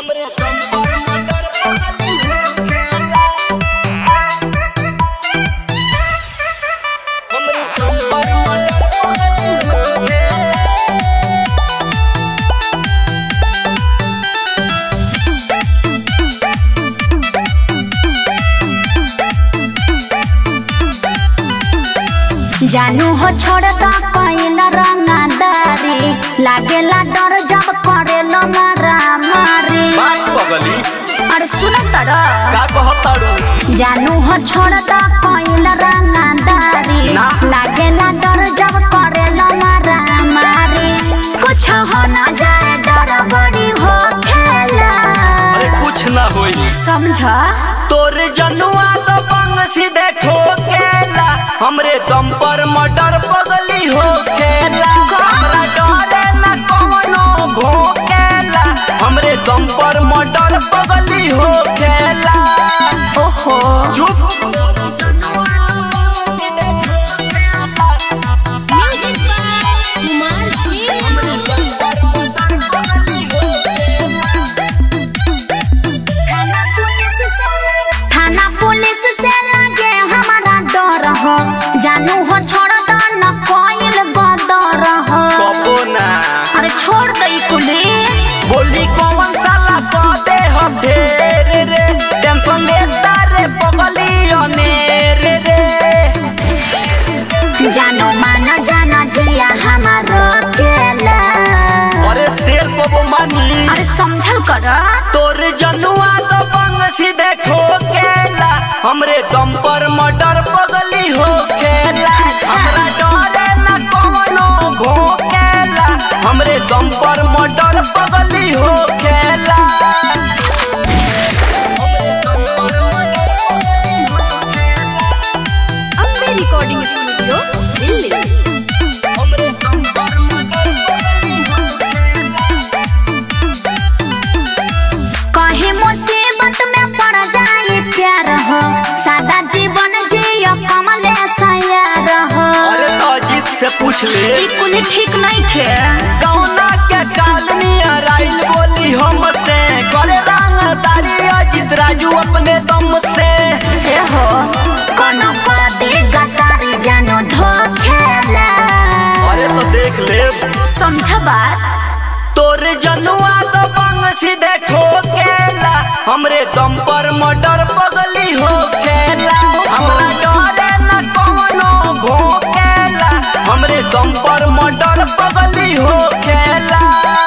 हमरे दम पर मटर पगली होखेला हमरे दम पर मटर पगली होखेला जानू हो छोड़ द कैल रंगदारी लागेला डर जब करेलो मारामारी बात पगली अरे सुन तर का कहतारू जानू हो छोड़ द कैल रंगदारी ना। लागेला डर जब करेलो मारामारी कुछ हो न जाए डर बड़ी हो खेला अरे कुछ ना होई समझ तोर जनुआ तो बंग सीधे ठोकेला हमरे दम पर मटर पगली होखेला हमरा डरे न कवनो भोकेला हमरे दम पर मटर पगली होखेला ओहो चुप म्यूजिक बाय कुमार जी थाना पुलिस से लगे हमारा डर हो जानू हो छोड़ दो न कोइल बदर हो कबो ना अरे छोड़ दई कुली बोली कौन साला कह दे हम ढेर रे टेंशन लेता रे पगली अनेर रे जानो माना जाना जिया हमारो केला अरे शेर को मानी अरे समझल कर तोर जनुआ तो बंग सीधे ठोकेला हमरे दम पर मटर पगली होखेला हमरा डरे न कवनो भोकेला हमरे दम पर मटर पगली होखेला हमरे दम पर मटर पगली होखेला अम्बे रिकॉर्डिंग स्टूडियो दिल्ली हमरे दम पर मटर पगली होखेला कहीं मुसीबत में पड़ जाए प्यार हो सादा जीवन जियो कमले सयार हो अरे तो अजीत से पूछ ले ई कुली ठीक नहीं थे कौना के कालनी अराइल बोली हमसे करे रंगदारी अजित राजू अपने दम से ए हो कोनो पति गतारी जानो धोखेला अरे तो देख ले समझ बात तोर जनुआ तो बंग सीधे ठोकेला हमरे दम पर मटर पगली होखेला हमरा डरे न कवनो भोकेला हमरे दम पर मटर पगली होखेला